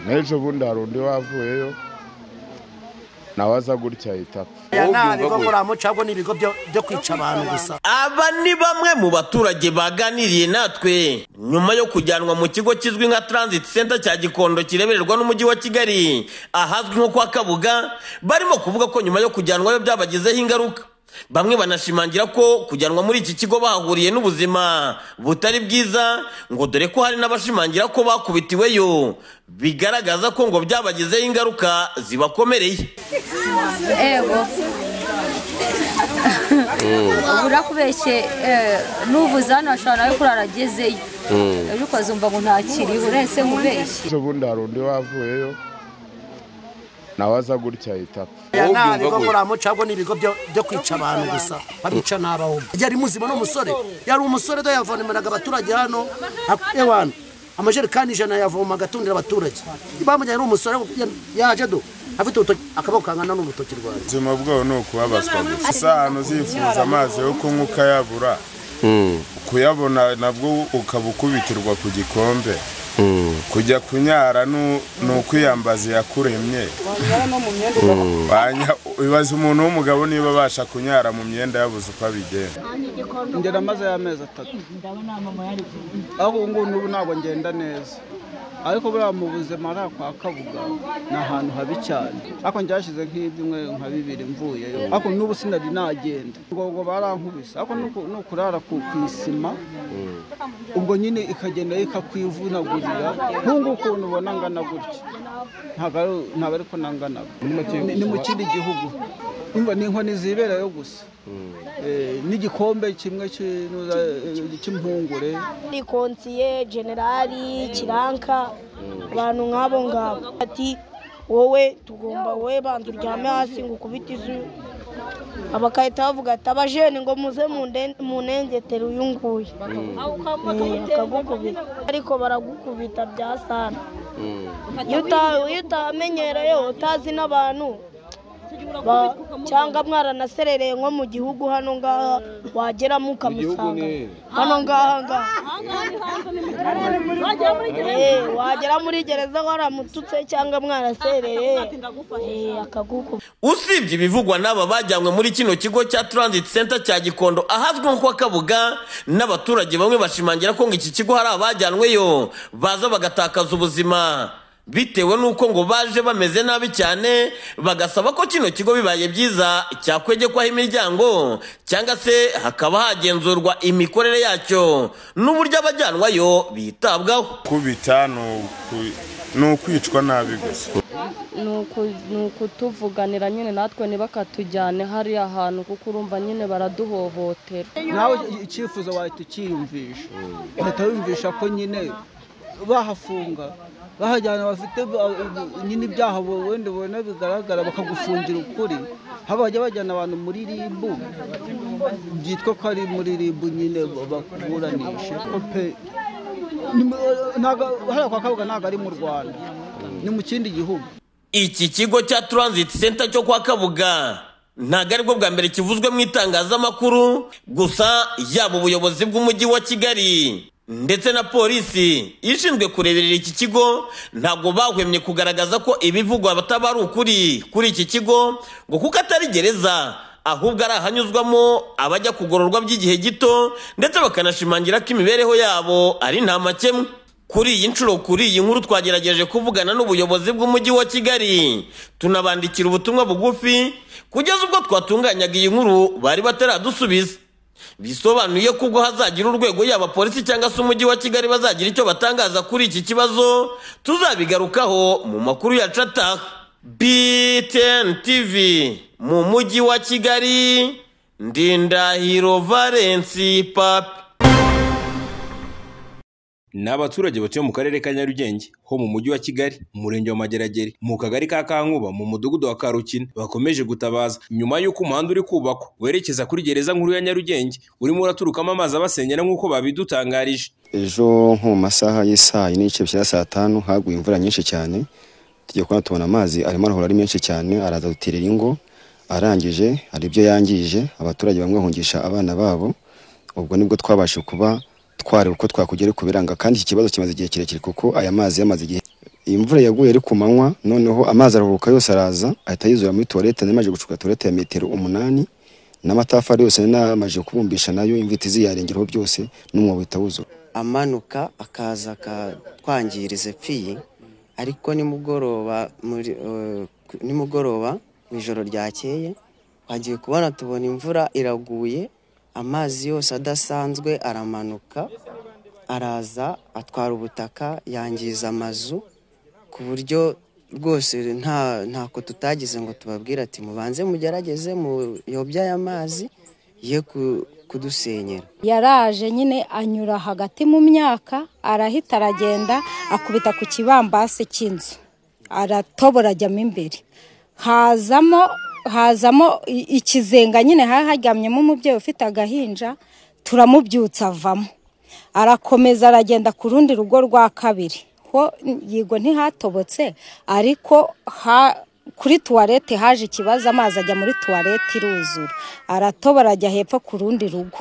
n'ejo bundi hari undi wavuyeyo nawe aza gutya ahita apfa aya Wowe nta ubyumva bigo gute? ngororamuco ahubwo ni ibigo byo byo kwica abantu gusa Aba ni bamwe mu baturage baganiriye natwe nyuma yo kujyanwa mu kigo kizwi nka Transit Center cya Gikondo kirebererwa n'umujyi wa Kigali ahazwi nko kwa Kabuga barimo kuvuga ko nyuma yo kujyanwayo byabagezeho ingaruka bamwe banashimangira ko kujyanwa muri iki kigo bahahuriye n'ubuzima butari bwiza ngo dore ko hari n'abashimangira ko bakubitiweyo bigaragaza ko ngo byabagezeho ingaruka zibakomereye ego ubura kubeshye eh, nuvuze hano ashobora nawe kurara agezeyo ejo ukazumva ngo ntakiriho urese nkubeshye ejo bundi hari undi wavuyeyo nawe aza gutya ahita apfa aya Wowe nta ubyumva bigo gute? ngororamuco ahubwo ni ibigo byo byo kwica abantu gusa babica n'abahumbi yari muzima n'umusore yari umusore do yavomereraga abaturage hano ak- ewana amajerekani ijana yavomaga atundira abaturage bamujyanye ari umusore ya- yaje do afite urutoki akaboko kangana n'urutoki rwanjye ubuzima bwabo ni ukubabazwa gusa si ahantu uzifuza amazi yo kunywa ukayabura kuyabona nabwo ukaba ukubitirwa ku gikombe kujya kunyara ni ni ukwiyambaza iyakuremye Wanya- ibaza umuntu w'umugabo niba abasha kunyara mu myenda yabuze uko abigenza ngera maze y'amezi atatu ariko ubu ngubu n'ubu ntabwo ngenda neza ariko buriya mu buzima hariya kwa kabuga ni ahantu habi cyane ariko ngyashyize nk'ibyumwe nka bibiri mvuyeyo ariko n'ubu sinari nagenda ubwo ngo barankubise ariko ni uku- ni ukurara ku ku isima ubwo nyine ikagenda ikakwivunagurira nk'ubu ukuntu ubona angana gutya ntabwo ari- ntabwo ariko nanganaga Ni- ni mu kindi gihugu Urumva ni inkoni ziberayo gusa Eh, n'igikombe kimwe cy'inuza- eh, cy'impungure ni konsiye generali kiranka abantu nk'abo ngabo ati wowe tugomba wowe banza uryame hasi ngo ukubite izu abakahita bavuga ati abajene ngo muze munde- munengetere uyu nguyu Eh, bakagukubita ariko baragukubita bya sana iyo uta- iyo utamenyereye utazi n'abantu ba- cyangwa mwaranaserereye nko mu gihugu hano ngaha wageramo ukamusanga hano ngaha ngaha Eh, wagera muri gereza waramututse cyangwa mwarasereye eh, akagukuba usibye ibivugwa n'aba bajyanywe muri kino kigo cya transit center cya gikondo ahazwi nko kwa kabuga n'abaturage bamwe bashimangira ko ngo iki kigo hari abajyanweyo baza bagatakaza ubuzima bitewe n'uko ngo baje bameze nabi cyane bagasaba ko kino kigo bibaye byiza cyakwegekwaho imiryango cyangwa se hakaba hagenzurwa imikorere yacyo n'uburyo abajyanwayo bitabwaho kubita ni uku- ni ukwicwa nabi gusa ni ukutuvuganira nyine natwe ntibakatujyane hariya hantu kuko urumva nyine baraduhohotera nawe icyifuzo wahita ukiyumvisha ugahita wiyumvisha ko nyine bahafunga bahajyana bafite ba- nyine ibyaha bo- wenda ubona bigaragara bakagufungira ukuri haba bajya bajyana abantu muri ribu byitwa ko ari muri ribu nyine ba- bakuburanisha Ko pe ni mu- ntago hariya kwa kabuga ntabwo ari mu rwanda ni mu kindi gihugu iki kigo cya transit center cyo kwa kabuga ntabwo aribwo bwa mbere kivuzwe mu itangazamakuru gusa yaba ubuyobozi bw'umujyi wa kigali ndetse na polisi ishinzwe kureberera iki kigo ntabwo bahwemye kugaragaza ko ibivugwa bataba ari ukuri kuri iki kigo ngo kuko atari gereza ahubwo ari ahanyuzwamo abajya kugororwa by'igihe gito ndetse bakanashimangira ko imibereho yabo ari nta makemwa kuri iyi nshuro kuri iyi nkuru twagerageje kuvugana n'ubuyobozi bw'umujyi wa Kigali tunabandikira ubutumwa bugufi kugeza ubwo twatunganyaga iyi nkuru bari bataradusubiza bisobanuye ko ubwo hazagira urwego yaba polisi cyangwa se umujyi wa Kigali bazagira icyo batangaza kuri iki kibazo tuzabigarukaho mu makuru yacu ataha BTN TV mu mujyi wa Kigali Ndindahiro Valence Papi ni abaturage batuye mu karere ka nyarugenge ho mu mujyi wa kigali mu murenge wa mageragere mu kagari ka kankuba mu mudugudu wa karukina bakomeje gutabaza nyuma y'uko umuhanda uri kubakwa werekeza kuri gereza nkuru ya nyarugenge urimo uraturukamo amazi abasenyera nk'uko babidutangarije ejo nko mu masaha y'isaha yine n'igice bishyira saa tanu haguye imvura nyinshi cyane tujya kubona tubona amazi arimo arahora ari menshi cyane araza duterera ingo arangije hari ibyo yangije abaturage bamwe bahungisha abana babo ubwo nibwo twabasha kuba twareba uko twakugera kubiranga kandi iki kibazo kimaze igihe kirekire kuko aya mazi yamaze igihe iyi mvura yaguye ari ku manywa noneho amazi arahuruka yose araza ahita yuzura muri tuwarete nari maze gucuka tuwarete ya metero umunani n'amatafari yose nari namaze kubumbisha nayo inzitizi yarengeraho byose n'umwobo uhita wuzura amanuka akaza akatwangiriza epfiye ariko nimugoroba muri eh, ku- nimugoroba mu ijoro ryakeye twagiye kubona tubona imvura iraguye amazi yose adasanzwe aramanuka araza atwara ubutaka yangiza amazu ku buryo rwose nta ntako tutagize ngo tubabwire ati mubanze mugerageze muyobye aya mazi ye ku- kudusenyera yaraje nyine anyura hagati mu myaka arahita aragenda akubita ku kibambasi cy'inzu aratobora ajyamo imbere hazamo hazamo i- ikizenga nyine hari haryamyemo umubyeyi ufite agahinja turamubyutsa avamo arakomeza aragenda ku rundi rugo rwa kabiri ho yego ntihatobotse ariko ha kuri tuwarete haje ikibazo amazi ajya muri tuwarete iruzura aratobora ajya hepfo ku rundi rugo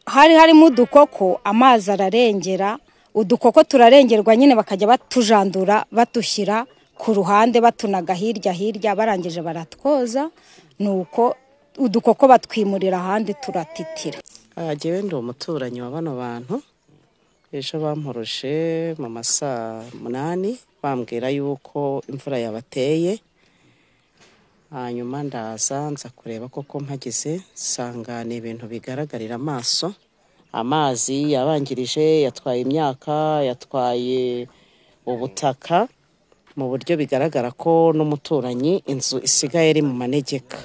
hari harimo udukoko amazi ararengera udukoko turarengerwa nyine bakajya batujandura batushyira ku ruhande batunaga hirya hirya barangije baratwoza nuko udukoko batwimurira ahandi turatitira jyewe ndi umuturanyi wa bano bantu ejo bamporoshe mu masaa munani bambwira yuko imvura yabateye hanyuma ndaza nza kureba koko mpagize nsanga ni ibintu bigaragarira amaso amazi yabangirije yatwaye imyaka yatwaye ubutaka mu buryo bigaragara ko n'umuturanyi inzu isigaye iri mu manegeka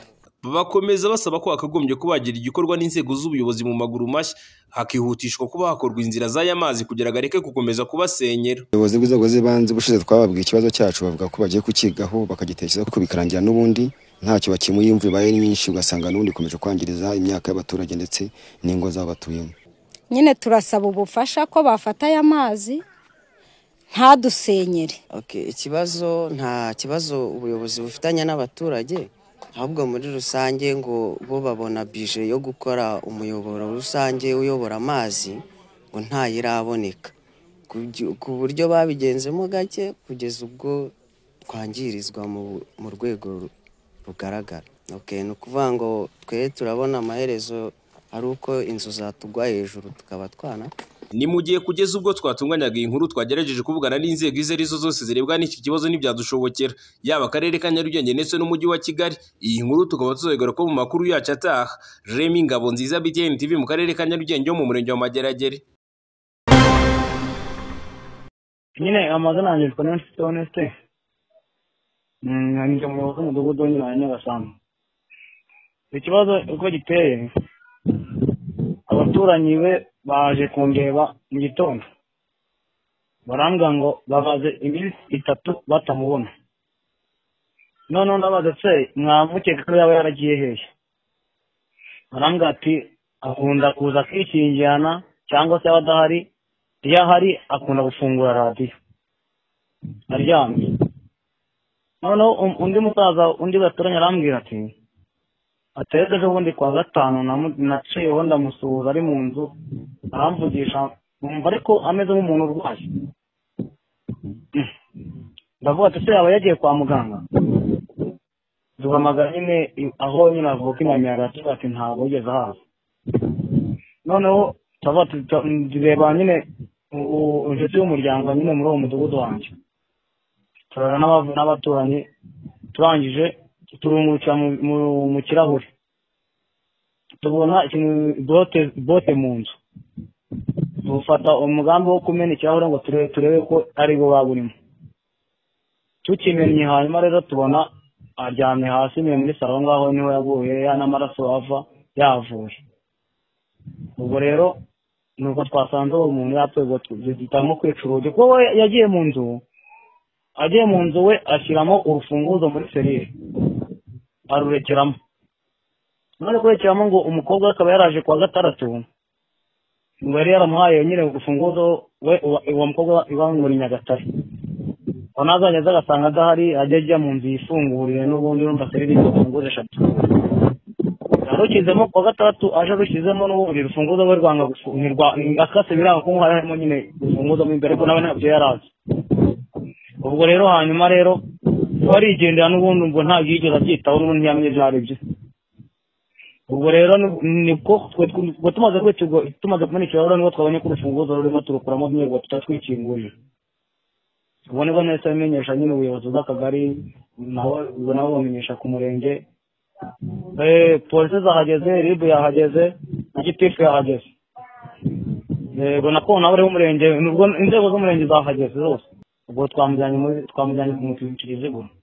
bakomeza basaba ko hakagombye kubagira igikorwa n'inzego z'ubuyobozi mu maguru mashya hakihutishwa kuba hakorwa inzira z'aya mazi kugira ngo areke gukomeza kubasenyera ubuyobozi bw'inzego z'ibanze ubushize twababwiye ikibazo cyacu bavuga ko bagiye kukigaho bakagitekereza ko bikarangira n'ubundi ntacyo bakemuye imvura ibaye ari nyinshi ugasanga n'ubundi ikomeje kwangiriza imyaka y'abaturage ndetse n'ingo zabo batuyemo nyine turasaba ubufasha ko bafata aya mazi ntadusenyere Okay, ikibazo nta kibazo ubuyobozi bufitanye n'abaturage ahubwo muri rusange ngo bo babona bije yo gukora umuyoboro rusange uyobora amazi ngo ntayiraboneka Kubyo- ku buryo babigenzemo gake kugeza ubwo twangirizwa mu, mu rwego ru- rugaragara okay, ni ukuvuga ngo twe turabona amaherezo ari uko inzu zatugwa hejuru tukaba twana ni mu gihe kugeza ubwo twatunganyaga iyi nkuru twagerageje kuvugana n'inzego izo ari zo zose zirebwa n'iki kibazo ntibyadushobokera yaba akarere ka nyarugenge ndetse n'umujyi wa kigali iyi nkuru tukaba tuzoyigaruka mu makuru yacu ataha remi ngabo nziza btn tv mu karere ka nyarugenge ho mu murenge wa mageragere nyine amazina yanjye yitwa nensite onesite njya mu mudugudu nyine wa nyagasambu ikibazo uko giteye abaturanyi be baje kundeba mu gitondo barambwira ngo bamaze iminsi itatu batamubona noneho ndabaza se mwamukeka ko yaba yaragiye hehe barambwira ati akunda kuza akishingirana cyangwa se yaba adahari iyo ahari akunda gufungura radiyo aryamye noneho um- undi musaza undi baturanye arambwira ati ateze ejo bundi kwa gatanu namu- naciyeho ndamusuhuza ari mu nzu aramvugisha numva ariko ameze nk'umuntu urwaye Mm. ndavuga ati se yaba yagiye kwa muganga duhamagara nyine i- aho nyine avuka inamiyaga tuvuga ati ntabwo yigeze ahaza noneho turavuga ati tu- ndeba nyine u- u- inshuti y'umuryango nyine muri uwo mudugudu wanjye turara n'abavu- n'abaturanyi turangije turungurukira mu- mu- mu kirahure tubona ikintu- bote bote mu nzu dufata umugambi wo kumena ikirahure ngo turebe turebe ko ari bo baburimo tukimenye hanyuma rero tubona aryamye hasi ni muri saro aho ngaho niho yaguye ya n'amaraso ava yavuye ubwo rero nuko twasanze uwo muntu yapfuye ubwo duhitamo kwica urugi kuko we yagiye mu nzu agiye mu nzu we ashyiramo urufunguzo muri serire arurekeramo none kurekeramo ngo umukobwa we akaba yaraje kuwa gatandatu ngo yari yaramuhaye nyine urufunguzo we uwa- uwo mukobwa ibangura nyagatare ngo nazajya aza agasanga adahari ajya ajya mu nzu yifunguriye n'ubundi urumva serire ifunguzo eshatu yarukizemo kuwa gatandatu aje arukizemo n'ubundi urufunguzo rwe rwanga gufunga akase biranga ko harimo nyine urufunguzo mo imbere ko nawe ntabyo yari azi ubwo rero hanyuma rero warigendera n'ubundi ubwo ntabwo yigeze abyitaho n'ubundi ntiyamenye ibyo ari byo ubwo rero ni- nibwo twe twe- ubwo tumaze kwikigo tumaze kumanikira rero nibwo twabonye ko urufunguzo rurimo turukuramo nyine ngo tutatwikingurire ubwo nibwo nahise bimenyesha nyine ubuyobozi bw'akagari naho ubwo nabo bamenyesha ku murenge Eh, polisi zahageze ribu yahageze na gitifu yahageze yego na kona bari b'umurenge nubwo inzego z'umurenge zahageze zose ubwo twamujyanye muri twamujyanye kumutwikira izibura